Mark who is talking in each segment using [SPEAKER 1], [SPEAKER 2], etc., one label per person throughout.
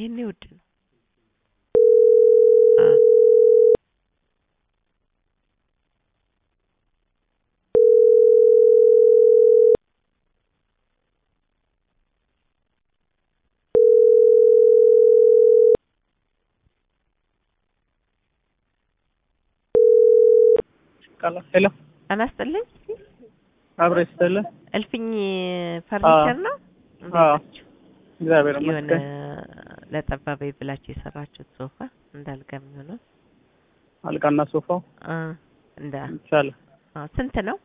[SPEAKER 1] ይሄኔ ውድ ነው። አ
[SPEAKER 2] ቃላ ሄሎ
[SPEAKER 1] አናስጥልኝ
[SPEAKER 2] አብረ ይስጥል
[SPEAKER 1] እልፍኝ ፈርኒቸር ነው። እንዴት
[SPEAKER 2] አዎ።
[SPEAKER 1] ናችሁ?
[SPEAKER 2] እግዚአብሔር
[SPEAKER 1] የሆነ
[SPEAKER 2] ይመስገን።
[SPEAKER 1] ለጠባበይ ብላችሁ የሰራችሁት ሶፋ እንዳልጋ የሚሆነው
[SPEAKER 2] አልጋና ሶፋው
[SPEAKER 1] አ እንዳ
[SPEAKER 2] ይቻላል።
[SPEAKER 1] አ ስንት ነው?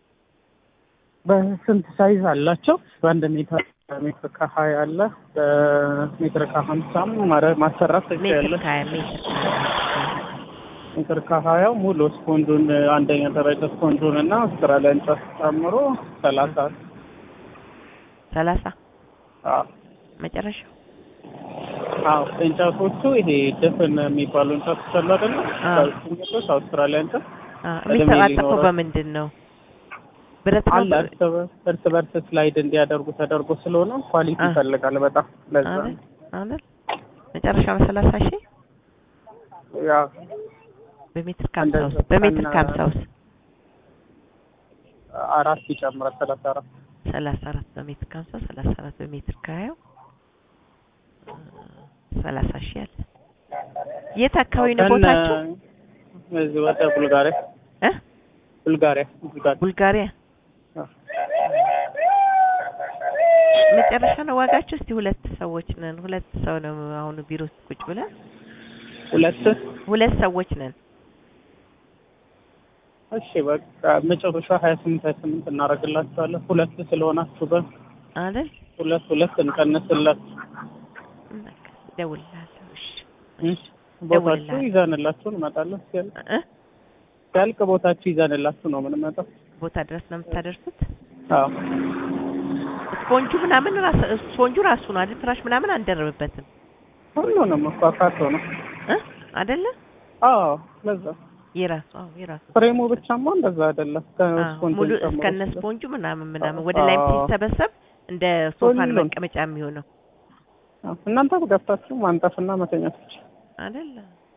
[SPEAKER 2] በስንት ሳይዝ አላቸው? በአንድ ሜትር ሜትር ከሀያ አለ በሜትር ከሀምሳም ማረ- ማሰራት
[SPEAKER 1] ሜትር
[SPEAKER 2] ትችያለሽ።
[SPEAKER 1] ከሀያ ሜትር ከሀያ
[SPEAKER 2] ሜትር ከሀያው ሙሉ ስፖንጁን አንደኛ ደረጃ ስፖንጁን እና አውስትራሊያ እንጨት ጨምሮ ሰላሳ
[SPEAKER 1] ሰላሳ
[SPEAKER 2] አዎ
[SPEAKER 1] መጨረሻው
[SPEAKER 2] አዎ እንጨቶቹ ይሄ ድፍን የሚባሉ እንጨቶች አሉ አይደለ?
[SPEAKER 1] አዎ።
[SPEAKER 2] ከእሱኞች አውስትራሊያ እንጨት
[SPEAKER 1] አ
[SPEAKER 2] እድሜ
[SPEAKER 1] የሚተጣጠፈው
[SPEAKER 2] ሊኖረው።
[SPEAKER 1] በምንድን ነው? ብረት ነው?
[SPEAKER 2] አለ እርስ በ- እርስ በርስ ስላይድ እንዲያደርጉ ተደርጎ ስለሆነ ኳሊቲ
[SPEAKER 1] አ።
[SPEAKER 2] ይፈልጋል በጣም ለዛ
[SPEAKER 1] አይደል አይደል መጨረሻው ሰላሳ ሺህ
[SPEAKER 2] ያ
[SPEAKER 1] በሜትር ከሀምሳ
[SPEAKER 2] እንደዛ
[SPEAKER 1] ውስጥ በሜትር
[SPEAKER 2] ከነ-
[SPEAKER 1] ከሀምሳ ውስጥ
[SPEAKER 2] አራት ይጨምራል ሰላሳ አራት
[SPEAKER 1] ሰላሳ አራት በሜትር ከሀምሳ ሰላሳ አራት በሜትር ከሀያው አ፣ ሰላሳ ሺህ አለ። የት አካባቢ ነው
[SPEAKER 2] ከነ-
[SPEAKER 1] ቦታቸው?
[SPEAKER 2] እዚህ ወደ ቡልጋሪያ
[SPEAKER 1] እ
[SPEAKER 2] ቡልጋሪያ ቡልጋሪያ
[SPEAKER 1] ቡልጋሪያ
[SPEAKER 2] አ።
[SPEAKER 1] መጨረሻ ነው ዋጋቸው። እስቲ ሁለት ሰዎች ነን፣ ሁለት ሰው ነው አሁን ቢሮ ውስጥ ቁጭ ብለን
[SPEAKER 2] ሁለት
[SPEAKER 1] ሁለት ሰዎች ነን።
[SPEAKER 2] እሺ በቃ መጨረሻ ሀያ ስምንት ሀያ ስምንት እናደርግላችኋለን ሁለት ስለሆናችሁ በ
[SPEAKER 1] አይደል
[SPEAKER 2] ሁለት ሁለት እንቀንስላችሁ
[SPEAKER 1] በቃ እደውልልሃለሁ። እሺ
[SPEAKER 2] እሺ ቦታችሁ
[SPEAKER 1] ደውልልሃል።
[SPEAKER 2] ይዘንላችሁ እንመጣለን ሲያልቅ
[SPEAKER 1] እ
[SPEAKER 2] ሲያልቅ ቦታችሁ ይዘንላችሁ ነው የምንመጣው
[SPEAKER 1] ቦታ ድረስ ነው የምታደርሱት?
[SPEAKER 2] አዎ
[SPEAKER 1] ስፖንጁ ምናምን ራስ ስፖንጁ ራሱ ነው አይደል? ፍራሽ ምናምን አንደርብበትም
[SPEAKER 2] ሁሉንም እኮ አካቶ ነው
[SPEAKER 1] እ አይደለ?
[SPEAKER 2] አዎ ለዛ
[SPEAKER 1] የራሱ አዎ የራሱ
[SPEAKER 2] ፍሬሙ ብቻማ እንደዛ አይደለም
[SPEAKER 1] አዎ፣
[SPEAKER 2] ከስፖንጅ
[SPEAKER 1] ሙሉ
[SPEAKER 2] ጨምሮ
[SPEAKER 1] እስከነ
[SPEAKER 2] ስለ-
[SPEAKER 1] ስፖንጁ ምናምን ምናምን
[SPEAKER 2] አዎ።
[SPEAKER 1] ወደ ላይም ሲሰበሰብ እንደ ሶፋን
[SPEAKER 2] ሁሉም።
[SPEAKER 1] መቀመጫ የሚሆነው
[SPEAKER 2] አዎ፣ እናንተ ገብታችሁ ማንጠፍና መተኛት ብቻ
[SPEAKER 1] አይደለ?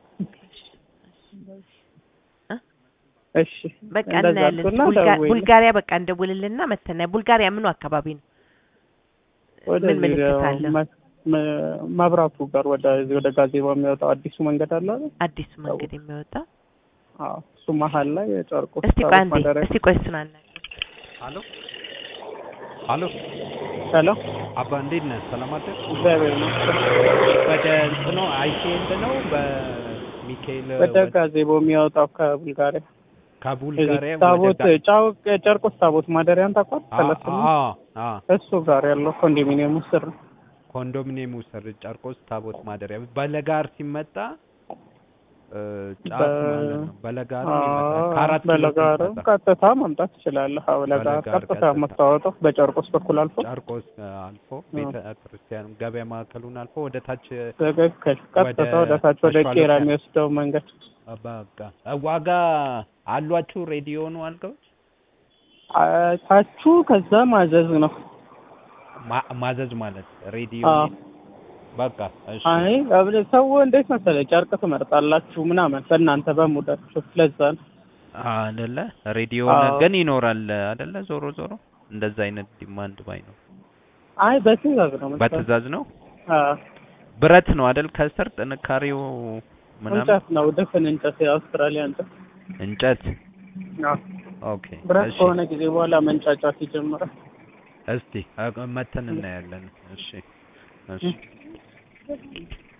[SPEAKER 2] እሺ
[SPEAKER 1] በቃ
[SPEAKER 2] እንደዛ
[SPEAKER 1] እናያለን።
[SPEAKER 2] አድርጉና
[SPEAKER 1] ቡልጋ-
[SPEAKER 2] ደውይልኝ።
[SPEAKER 1] ቡልጋሪያ በቃ እንደውልልና መተና ቡልጋሪያ ምኑ አካባቢ ነው?
[SPEAKER 2] ወደዚህ
[SPEAKER 1] ምን ምልክት አለው?
[SPEAKER 2] መ- መ- መብራቱ ጋር ወደዚህ ወደ ጋዜባ የሚወጣው አዲሱ መንገድ አለ አይደል?
[SPEAKER 1] አዲሱ መንገድ የሚወጣው
[SPEAKER 2] አዎ እሱ መሀል ላይ የጨርቆስ
[SPEAKER 1] እስቲ ቆይ
[SPEAKER 2] ታቦት
[SPEAKER 1] አንዴ
[SPEAKER 2] ማደሪያ
[SPEAKER 1] እስቲ ቆይ እሱን አናግረው።
[SPEAKER 3] አሎ አሎ
[SPEAKER 2] ሄሎ
[SPEAKER 3] አባ እንዴት ነህ? ሰላም አደር
[SPEAKER 2] እግዚአብሔር ይመስገን።
[SPEAKER 3] ወደ እንትኑ አይሴንድ ነው በሚካኤል
[SPEAKER 2] ወደ ጋዜቦ የሚወጣው ከቡልጋሪያ
[SPEAKER 3] ከቡልጋሪያ
[SPEAKER 2] እዚህ ታቦት
[SPEAKER 3] ወደ
[SPEAKER 2] ጫው ጨርቆስ ታቦት ማደሪያን ታውቋል?
[SPEAKER 3] አ-
[SPEAKER 2] ሰለስት
[SPEAKER 3] አ- አ
[SPEAKER 2] እሱ ጋር ያለው ኮንዶሚኒየም ውስጥ ነው።
[SPEAKER 3] ኮንዶሚኒየም ውስጥ ጨርቆስ ታቦት ማደሪያ በለጋር ሲመጣ እ፣ ጫፍ
[SPEAKER 2] በ-
[SPEAKER 3] ማለት ነው። በለጋር
[SPEAKER 2] አዎ፣
[SPEAKER 3] ይመጣል ከአራት ኪሎ
[SPEAKER 2] በለጋር
[SPEAKER 3] ሲመጣ
[SPEAKER 2] ቀጥታ መምጣት ትችላለህ። አዎ ለጋር
[SPEAKER 3] በለጋር
[SPEAKER 2] ቀጥታ
[SPEAKER 3] ቀጥታ።
[SPEAKER 2] የምታወጣው በጨርቆስ በኩል አልፎ
[SPEAKER 3] ጨርቆስ አልፎ ቤተ ክርስቲያን ገበያ ማዕከሉን አልፎ ወደ ታች
[SPEAKER 2] ትክክል። ቀጥታ
[SPEAKER 3] ወደ
[SPEAKER 2] ወደ ታች ወደ
[SPEAKER 3] አሸዋ
[SPEAKER 2] ቄራ
[SPEAKER 3] ልክ-
[SPEAKER 2] የሚወስደው መንገድ
[SPEAKER 3] በቃ ዋጋ አሏችሁ ሬዲዮኑ አልጋዎች
[SPEAKER 2] አ- ታችሁ ከዛ ማዘዝ ነው።
[SPEAKER 3] ማ- ማዘዝ ማለት ሬዲዮ
[SPEAKER 2] አዎ።
[SPEAKER 3] በቃ እሺ
[SPEAKER 2] አይ አብለ ሰው እንዴት መሰለህ ጨርቅ ትመርጣላችሁ ምናምን በእናንተ በሙዳችሁ ለዛ ነው።
[SPEAKER 3] አይደለ ሬዲዮ
[SPEAKER 2] አዎ።
[SPEAKER 3] ግን ይኖራል አይደለ ዞሮ ዞሮ እንደዛ አይነት ዲማንድ ባይ ነው
[SPEAKER 2] አይ በትእዛዝ ነው መሰለህ።
[SPEAKER 3] በትእዛዝ ነው
[SPEAKER 2] አዎ
[SPEAKER 3] ብረት ነው አይደል ከስር ጥንካሬው ምናምን
[SPEAKER 2] እንጨት ነው ድፍን እንጨት የአውስትራሊያ እንጨት።
[SPEAKER 3] እንጨት
[SPEAKER 2] አዎ
[SPEAKER 3] ኦኬ
[SPEAKER 2] ብረት
[SPEAKER 3] እሺ
[SPEAKER 2] ከሆነ ጊዜ በኋላ መንጫጫት ይጀምራል።
[SPEAKER 3] እስቲ አ- መተን እናያለን እሺ እሺ